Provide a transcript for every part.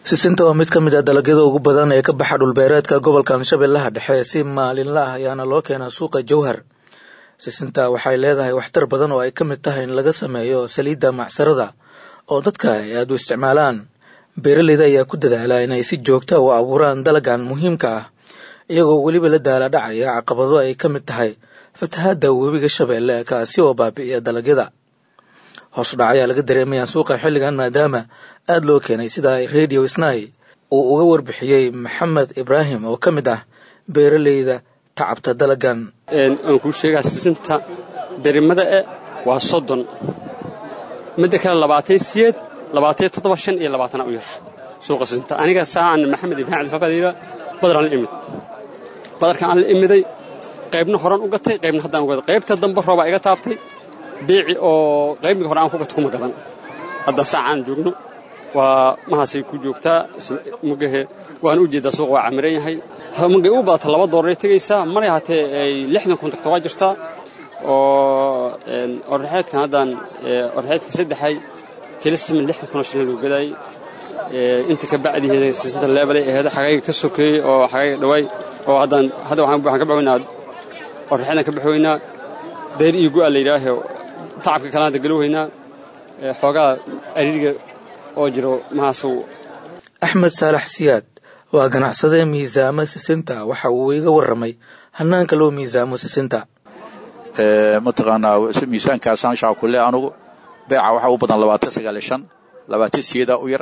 sisinta waa mid ka mid ah dalagyada ugu badan ee ka baxa dhulbeereedka gobolka shabeellaha dhexe si maalinla ah ayaana loo keenaa suuqa jowhar sisinta waxay leedahay waxtar badan oo ay ka mid tahay in laga sameeyo saliidda macsarada oo dadka ay aada u isticmaalaan beeraleyda ayaa ku dadaala inay si joogta u abuuraan dalagan muhiimka ah iyagoo weliba la daala dhacaya caqabado ay ka mid tahay fatahaadda webiga shabeelle kaasi oo baabi'iya dalagyada hoos u dhac ayaa laga dareemayaa suuqa xilligan maadaama aada loo keenay sida radio snai uu uga warbixiyey maxamed ibraahim oo ka mid ah beeraleyda tacabta dalagan aan kuu sheegaa sisinta berimada e waa soddon midda kale labaatay siyeed labaatay toddoba shan iyo labaatana u yar suuqa sisinta aniga saacan maxamed ibraahim alfaqadiira badaraan la imid badarkan aan la imiday qaybna horan u gatay qaybna haddaan u gatay qaybta dambe roobaa iga taaftay beeci oo qaybmii hore aan ku gato kuma gadan hadda saacaan joogno waa mahaasay ku joogtaa mugahe waan u jeedaa suuqa waa camiran yahay mugay u badata laba dooraray tegaysaa maray haatee ay lixdan kun tagto waa jirtaa oo orraxeedkan haddaan orraxeedka saddexay kilismin lixdan kunoo shilin lagu gadaayey inta ka bacdiheeda sisinta leebelay aheeda xagayga ka sokeeyey oo xagayga dhawaay oo haddaan hadda waxaan ka baxweynaa orraxeedan ka baxweynaa dayr iyo gu'a la yidhaahe tacabka kale hadda galoweynaa xoogaa ariiriga oo jiro mahaasu axmed saalax siyaad waa ganacsade miisaamo sisinta waxa uu iga warramay hanaanka loo miisaamo sisinta mataqaanaa miisaankaasaan shaakule anugu beeca waxaa u badan labaatan sagaal iyo shan labaatan siyeedaa u yar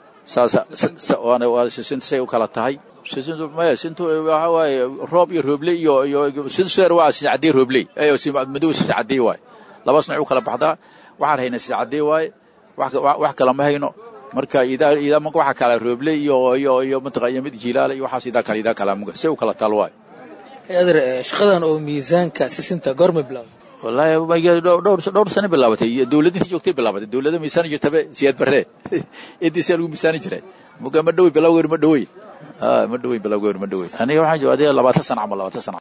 saas sisinta say u kala tahay sisintu maya sintu waxa waaye roob iyo roobley iyo iyo sinsuer waa sincadey roobley madow sincadey waaye labas nooc u kala baxdaa waxaan haynaa sincadey waaye wax kala ma hayno marka idaa marka waxa kala roobley iyo iyo iyo mataqa iyo mid jilaala iyo waxaas idaa kale idaa kala muga say u kala taal waaye adeer shaqadan oo miisaanka sisinta goorma bilaawday wallaahi dhowr dhowr sano bilaabatay dowladintii joogtay bilaabatay dowladda miisaan jirtabe siyaad barre intiisaa lagu miisaani jiray muga ma dhowey bilawgeer ma dhowey ma dhowey bilawgeer ma dhowey aniga waxaan jooga adiga labaatan sana camal labaatan sana